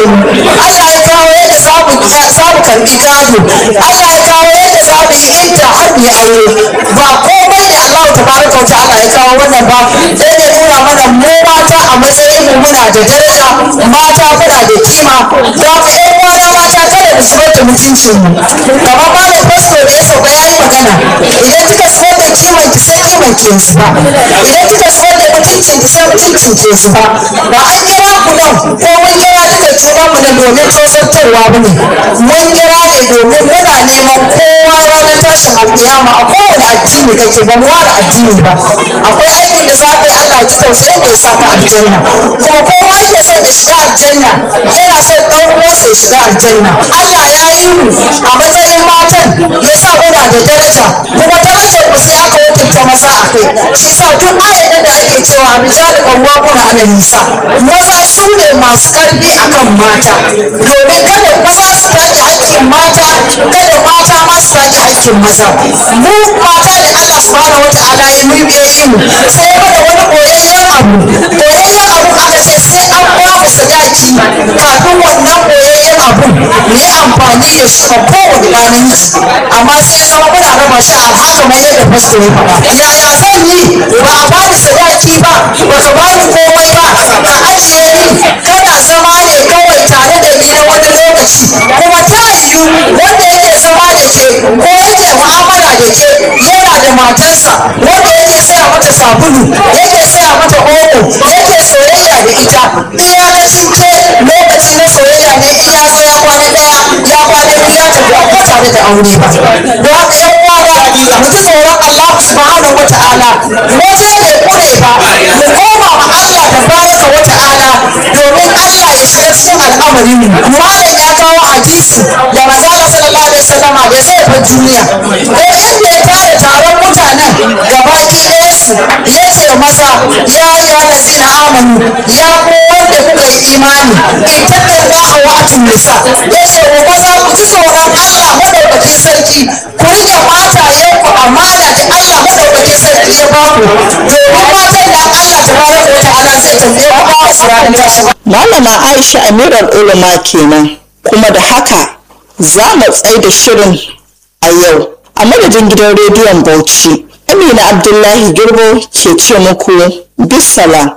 mu Allah ya kawo yadda za mu za mu karbi gado Allah ya kawo yadda za mu yi idda har mu yi aure ba komai ne Allah tabaraka wa ta'ala ya kawo wannan ba sai ya nuna mana mu mata a matsayin mu muna da daraja mata kuna da kima don haka ƴan uwana mata kada mu zubar da mutuncin mu kamar malam fasto da ya sauka ya yi magana idan kika zubar da kiman ki sai kiman ki yanzu ba idan kika zubar da mutuncin ki sai mutuncin ki yanzu ba ba an kira ku nan ko mun kira duka junan mu nan domin tozartarwa ba ne mun kira ne domin muna neman kowa ranar tashin alƙiyama a kowane addini kake ba mu ware addini ba akwai aikin da za ka yi Allah ji tausayin da ya sa ka aljanna kuma kowa yake son ya shiga aljanna yana son ɗan uwansa ya shiga aljanna Allah ya yi mu a matsayin matan ya sa muna da daraja kuma darajar mu sai aka hukunta maza a kai shi sa duk ayatan da ake cewa rijal qawwamuna 'ala nisa maza su ne masu karfi akan mata domin kada maza su take haƙƙin mata kada mata ma su take haƙƙin maza mu mata da Allah subhanahu wata'ala ya mu ya yi mu sai ya mana wani koyayyen abu koyayyen abu aka ce sai an ba mu sadaki kafin wannan koyayyen abu mu yi amfani da shi a kowane namiji amma sai ya zama muna raba shi a haka mai yadda fasto ya faɗa yaya zan yi ba a bani sadaki ba ba ka bani komai ba ka ajiye ni kana zama ne kawai tare da ni na wani lokaci kuma ta yiwu wanda yake zama da ke ko yake mu'amala da ke yana da matarsa wanda yake saya mata sabulu yake saya mata omo yake soyayya da ita iya na cinke lokaci na soyayya ne in ya zo ya kwana daya ya kwana biyu ya tafi ba tare da aure ba don haka yan uwa mu ji tsoron Allah subhanahu wa ta'ala waje bai kure ba mu koma ma Allah da baraka wa ta'ala domin Allah ya shiga cikin al'amarin mu malam ya kawo hadisi da manzo Allah sallallahu alaihi wasallam da zai bar duniya ko inda ya tara taron mutanen gabaki ɗaya su ya ce masa ya yi allazina amanu ya ku wanda kuka yi imani ittaqullaha wa atun nisa ya ce wa maza ku ji tsoron Allah madaukakin sarki ku rike matayenku amana da Allah madaukakin sarki ya baku domin matan da Allah tabaraka wa ta'ala zai tambaye ku a ranar tashin Malama Aisha Amirar Ulama kenan kuma da haka za mu tsai da shirin a yau a madadin gidan rediyon Bauchi. Amina Abdullahi Girbo ke ce muku bisala.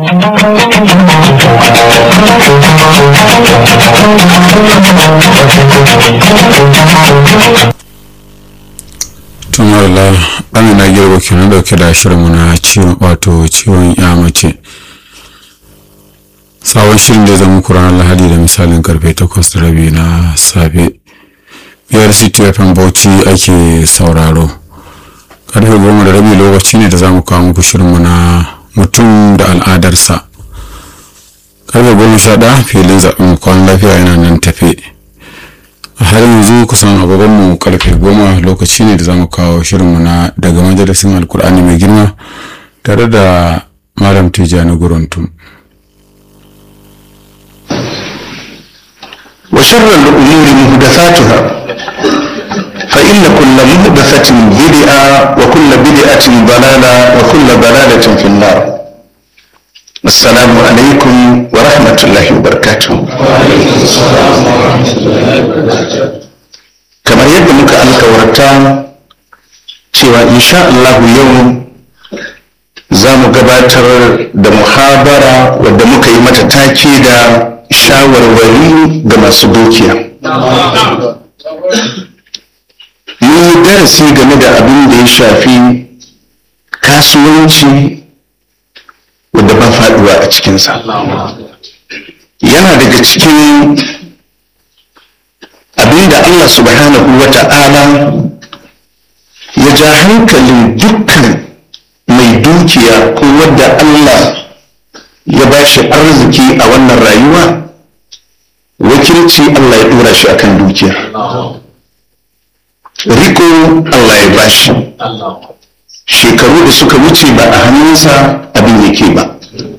tumarla amina girbo kenan dauke da shirinmu na ciwon wato ciwon ya mace sabon shirin da ya zama muku ranar lahadi da misalin karfe 8 da rabi na safe biyar city fm bauchi ake sauraro karfe goma da rabi lokaci ne da za mu kawo muku shirinmu na mutum da al'adarsa karfe goma sha ɗaya filin zaɓen kwan lafiya yana nan tafe a har yanzu kusan agogonmu karfe goma lokaci ne da za mu kawo shirinmu na daga majalisin alkur'ani mai girma tare da malam tijjani guruntum وشر الأمور محدثاتها فإن كل محدثة بدعة وكل بدعة ضلالة وكل ضلالة في النار السلام عليكم ورحمة الله وبركاته كما يبدو muka alkawarta cewa insha Allah yau za mu gabatar da muhabara wadda muka yi mata take da shawarwari ga masu dukiya mun yi darasi game da abin da ya shafi kasuwanci wadda ba faduwa a cikinsa yana daga cikin abin da allah subhanahu wa ta'ala ya ja hankalin dukkan mai dukiya ko wadda allah ya ba shi arziki a wannan rayuwa wakilci Allah ya dora shi akan dukiya riko Allah ya bashi shekaru da suka wuce ba a hannunsa abin yake ba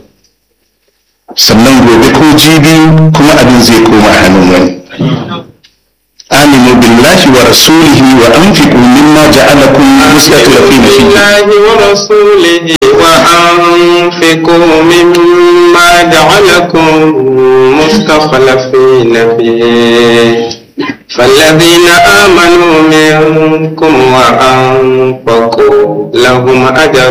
sannan gobe ko jibi kuma abin zai koma hannun wani آمنوا بالله ورسوله وأنفقوا مما جعلكم مستخلفين فيه بالله ورسوله وأنفقوا مما جعلكم مخلفين فيه فالذين آمنوا منكم وأنفقوا لهم أجر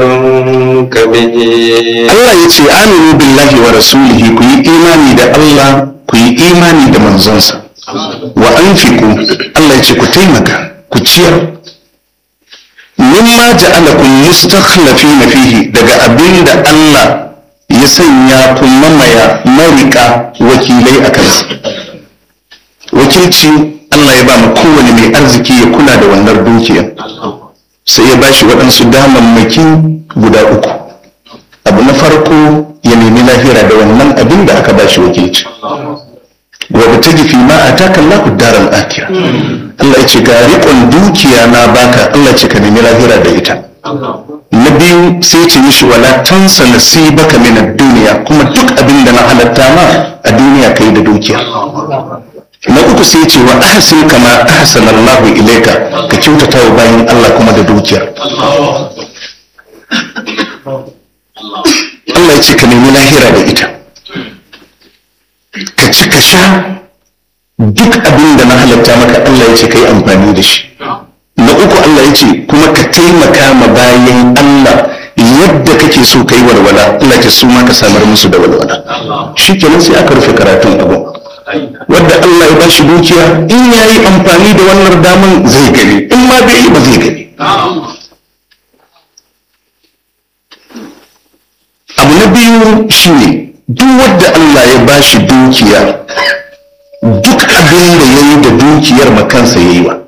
كبير Allah ya ce aminu billahi wa rasulihi ku yi imani da Allah ku yi imani da manzonsa wa anfiqu Allah ya ce ku taimaka ku ciyar mimma ja'alakum mustakhlifina fihi daga abinda Allah ya sanya ku mamaya marika wakilai a kansa wakilci Allah ya ba mu kowane mai arziki ya kula da wannan dukiya sai ya bashi waɗansu damammaki guda uku abu na farko ya nemi lahira da wannan abin da aka bashi wakilci wa ta fi ma a taka Allahu daral akira Allah ya ce ga riƙon dukiya na baka Allah ce ka nemi lahira da ita na biyu sai ce mishi wala tansa nasibaka min ad-dunya kuma duk abin da na halatta ma a duniya kai da dukiya na uku sai ce wa ahsin kama ahsana Allah ilayka ka kyautata wa bayin Allah kuma da dukiyar Allah ya ce ka nemi lahira da ita ka ci ka sha duk abin da na halatta maka Allah ya ce ka yi amfani da shi na uku Allah ya ce kuma ka taimaka ma bayan Allah yadda kake so ka yi walwala Allah ya su ma ka samar musu da walwala shi kenan sai aka rufe karatun abu wadda Allah ya ba shi dukiya in ya yi amfani da wannan daman zai gani in ma bai yi ba zai gani abu na biyu shine duk wadda Allah ya ba shi dukiya duk abin da ya yi da dukiyar makansa ya yi wa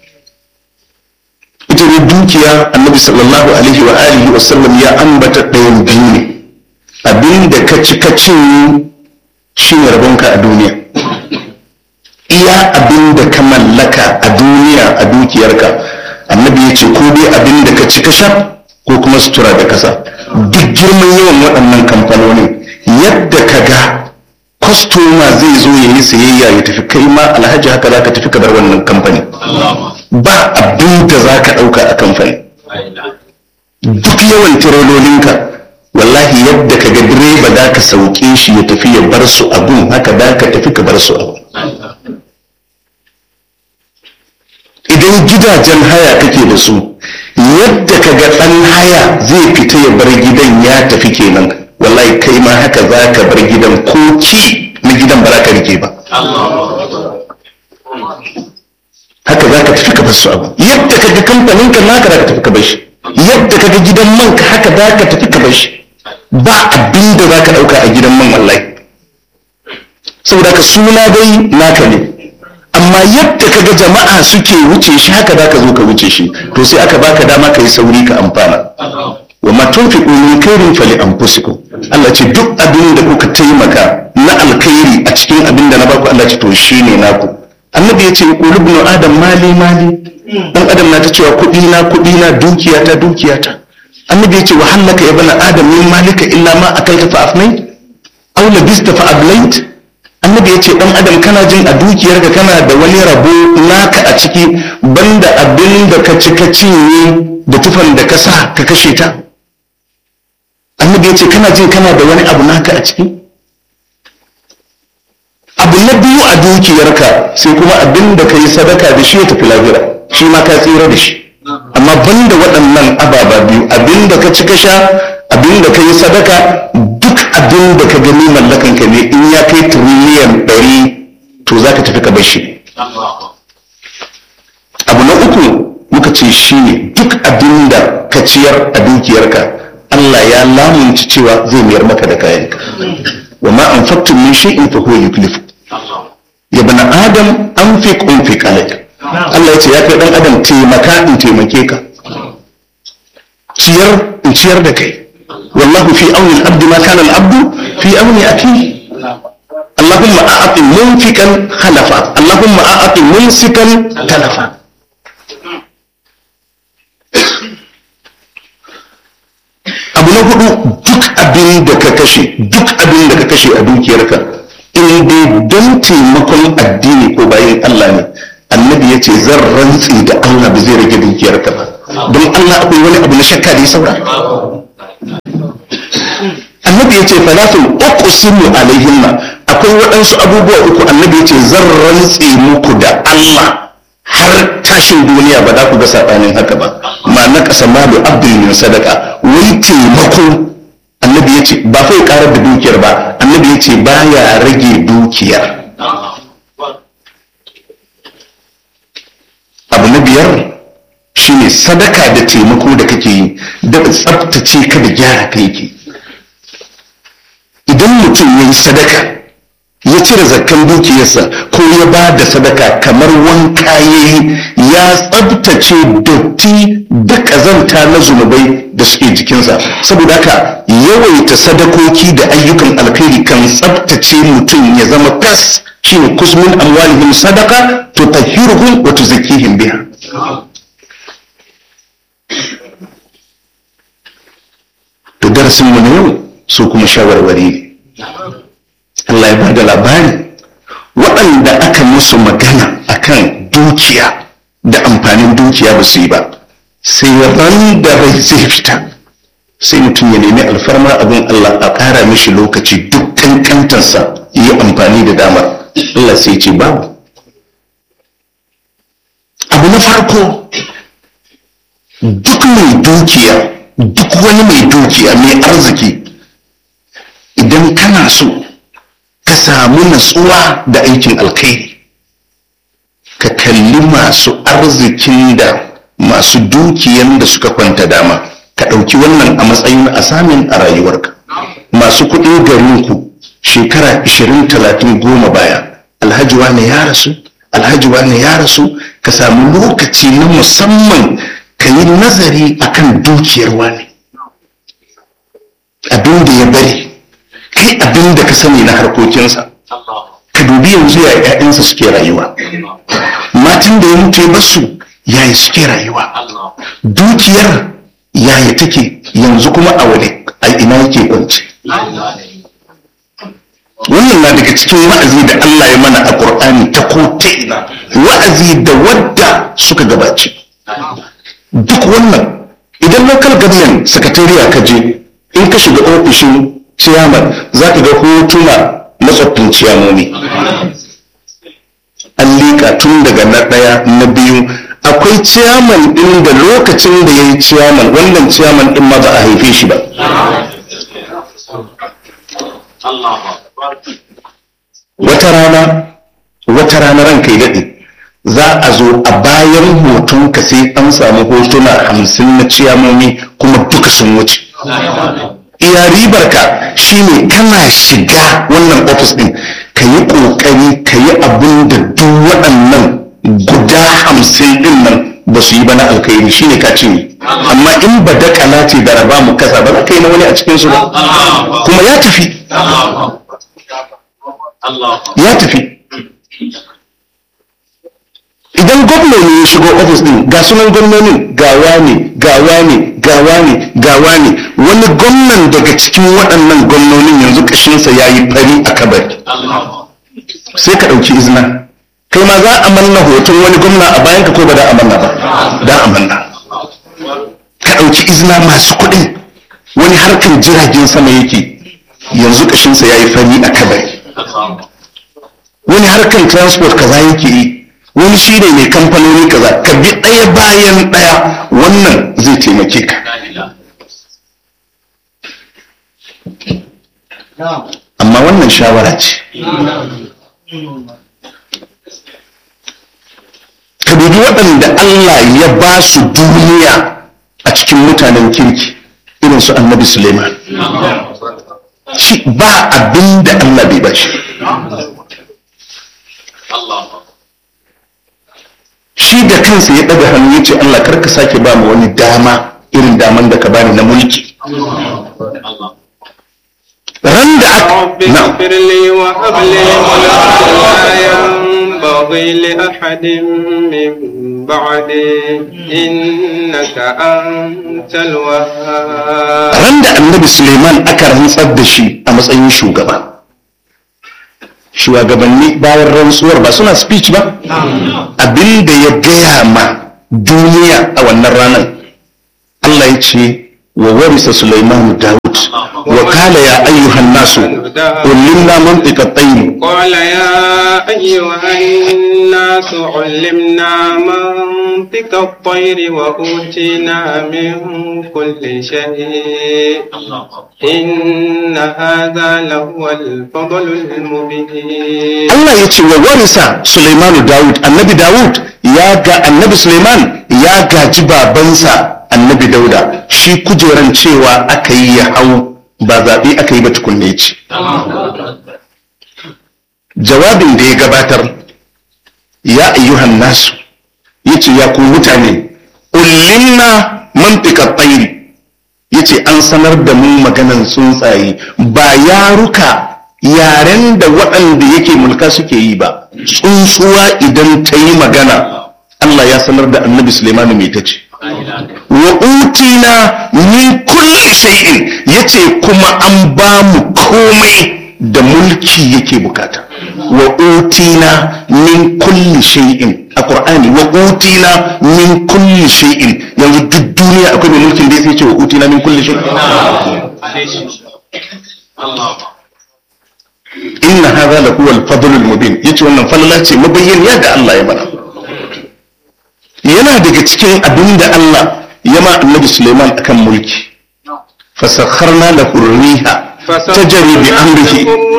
ita ne dukiya annabi sallallahu alaihi wa alihi wa sallam ya ambata ɗayan biyu ne abin da ka ci ka cinye shi ne rabonka a duniya iya abin da ka mallaka a duniya a dukiyarka annabi ya ce ko dai abin da ka ci ka sha ko kuma sutura da kasa duk girman yawan waɗannan kamfanonin yadda ka ga kwastoma zai zo ya yi sayayya ya tafi kai ma alhaji haka za ka tafi ka bar wannan kamfani ba abin da za ka ɗauka a kamfani duk yawan tirolinka wallahi yadda ka ga direba za ka sauke shi ya tafi ya bar su abun haka za ka tafi ka bar su abun idan gidajen haya kake da su yadda ka ga ɗan haya zai fita ya bar gidan ya tafi kenan wallahi kai ma haka za ka bar gidan ko ki na gidan ba za ka rike ba haka za ka tafi ka bar su abu yadda ka ga kamfanin ka naka za ka tafi ka bar shi yadda ka ga gidan man ka haka za ka tafi ka bar shi ba abin da za ka ɗauka a gidan man wallahi saboda ka suna dai naka ne amma yadda ka ga jama'a suke wuce shi haka za ka zo ka wuce shi to sai aka baka dama ka yi sauri ka amfana wa ma tunfiqu min khairin fali anfusikum Allah ce duk abin da kuka taimaka na alkhairi a cikin abin da na baku Allah ce to shine naku annabi ya ce qul ibn adam mali mali dan adam na ta cewa kudi na kudi na dukiya ta dukiya ta annabi ya ce wa hallaka ya bana adam min malika illa ma akalta fa afnait aw labista fa ablait annabi ya ce dan adam kana jin a dukiyarka kana da wani rabo naka a ciki banda abin da ka ci ka cinye da tufan da ka sa ka kashe ta annabi ya ce kana jin kana da wani abu naka a ciki abu na biyu a dukiyarka sai kuma abin da ka yi sadaka da shi ya tafi lahira shi ma ka tsira da shi amma banda waɗannan ababa biyu abin da ka ci ka sha abin da ka yi sadaka duk abin da ka gani mallakan ka ne in ya kai tiriliyan ɗari to za ka tafi ka bar shi abu na uku muka ce shi ne duk abin da ka ciyar a dukiyarka Allah ya lamunci cewa zai mayar maka da kayanka wa ma an faktun min shay'in fa huwa yuklifu ya bana adam an fi kunfi alayka Allah ya ce ya kai dan adam taimaka in taimake ka ciyar in ciyar da kai wallahu fi auni al-abdi ma kana al-abdu fi auni akhihi اللهم أعط منفقا خلفا اللهم أعط ممسكا تلفا abu na hudu duk abin da ka kashe duk abin da ka kashe a dukiyarka in dai don taimakon addini ko bayan Allah ne annabi ya ce zan rantsi da Allah ba zai rage dukiyarka ba don Allah akwai wani abu na shakka da ya saura annabi ya ce falafin uqsimu alaihinna akwai waɗansu abubuwa uku annabi ya ce zan rantse muku da Allah har tashin duniya ba za ku ga saɓanin haka ba ma na ƙasa malu abdul min sadaka wai taimako annabi ya ce ba fa ya ƙarar da dukiyar ba annabi ya ce ba ya rage dukiyar abu na biyar shine sadaka da taimako da kake yi da tsabtace ka da gyara ka yake idan mutum ya yi sadaka ya cire zakkan dukiyarsa ko ya ba da sadaka kamar wanka ya yi ya tsabtace dotti da ƙazanta na zunubai da suke jikinsa saboda haka yawaita sadakoki da ayyukan alkhairi kan tsabtace mutum ya zama fes shine kusmin amwalihim sadaka tutahhiruhum wa tuzakkihim biha to darasin mu na yau su kuma shawarwari ne Allah ya ba da labari waɗanda aka musu magana akan dukiya da amfanin dukiya ba su yi ba sai ran da rai zai fita sai mutum ya nemi alfarma abin Allah a ƙara mishi lokaci duk kankantarsa yi amfani da damar Allah sai ce babu abu na farko duk mai dukiya duk wani mai dukiya mai arziki idan kana so ka samu natsuwa da aikin alkhairi ka kalli masu arzikin da masu dukiyan da suka kwanta dama ka ɗauki wannan a matsayin asamin a rayuwarka masu kuɗin garinku shekara 20-30 goma baya alhaji wane ya rasu alhaji wane ya rasu ka samu lokaci na musamman ka yi nazari akan dukiyar wane abin da ya bari kai abin da ka sani na harkokinsa ka dubi yanzu ya ‘ya'yansa suke rayuwa matan da ya mutu ya basu yaya suke rayuwa dukiyar yaya take yanzu kuma a wani a ina yake kwance wannan na daga cikin wa'azi da Allah ya mana a Qur'ani ta ko ta ina wa'azi da wadda suka gabace duk wannan idan local government secretariat ka je in ka shiga ofishin ciyaman za ka ga hotuna na tsoffin ciyamomi an liƙa tun daga na ɗaya na biyu akwai ciyaman ɗin da lokacin da ya yi ciyaman wannan ciyaman ɗin ma ba a haife shi ba wata rana wata rana ranka yi daɗe za a zo a bayan hoton ka sai an samu hotuna hamsin na ciyamomi kuma duka sun wuce iya ribar ka shine kana shiga wannan ofis din ka yi kokari ka yi abin da duk waɗannan guda hamsin din nan ba su yi ba na alkhairi shine ka ce amma in ba da ce da raba mu kasa ba za ka yi na wani a cikin su ba kuma ya tafi ya tafi idan gwamna ne ya shigo ofis din ga sunan gwamnonin gawa ne gawa ne gawa ne gawa ne wani gwamnan daga cikin waɗannan gwamnonin yanzu ƙashinsa ya yi fari a kabari sai ka ɗauki izina kai ma za a manna hoton wani gwamna a bayan ka ko ba da a manna ba da a manna ka ɗauki izina masu kuɗin wani harkar jiragen sama yake yanzu ƙashinsa ya yi fari a kabari wani harkar transport kaza yake yi wani shi ne mai kamfanoni kaza ka bi ɗaya bayan ɗaya wannan zai taimake ka amma wannan shawara ce ka dubi waɗanda Allah ya ba su duniya a cikin mutanen kirki irin su annabi Suleiman shi ba abin da Allah bai ba shi shi da kansa ya ɗaga hannu ya ce Allah karka sake ba mu wani dama irin daman da ka bani na mulki ran da aka na اغفر لي وهب لي ملكا لا ينبغي لأحد من بعدي إنك أنت الوهاب ran da annabi suleiman aka rantsar da shi a matsayin shugaba shugabanni bayan rantsuwar ba suna speech ba abin da ya gaya ma duniya a wannan ranar Allah ya ce wa warisa suleiman dawud وقال يا أيها الناس علمنا منطق الطير قال يا أيها الناس علمنا منطق الطير وأوتينا من كل شيء إن هذا لهو الفضل المبين Allah ya ce wa warisa Sulaimanu Dawud annabi Dawud ya ga annabi Sulaiman ya gaji babansa annabi Dauda shi kujeran cewa aka yi ya hau ba zaɓe aka yi ba tukunne ce jawabin da ya gabatar ya ayyuhan nasu ya ce ya ku mutane ullimna mantika tsairi ya ce an sanar da mu maganan tsuntsaye ba yaruka yaren da waɗanda yake mulka suke yi ba tsuntsuwa idan ta yi magana Allah ya sanar da annabi Suleimanu mai ta ce wa utina min kulli shay'in yace kuma an ba mu komai da mulki yake bukata wa utina min kulli shay'in a qur'ani wa utina min kulli shay'in yanzu duk duniya akwai mai mulkin da ya ce wa utina min kulli shay'in inna hadha la huwa al-fadl al-mubin yace wannan falala ce mabayyin yadda Allah ya mana yana daga cikin abin da Allah ya ma annabi Suleiman akan mulki fasakharna lahu riha tajri bi amrihi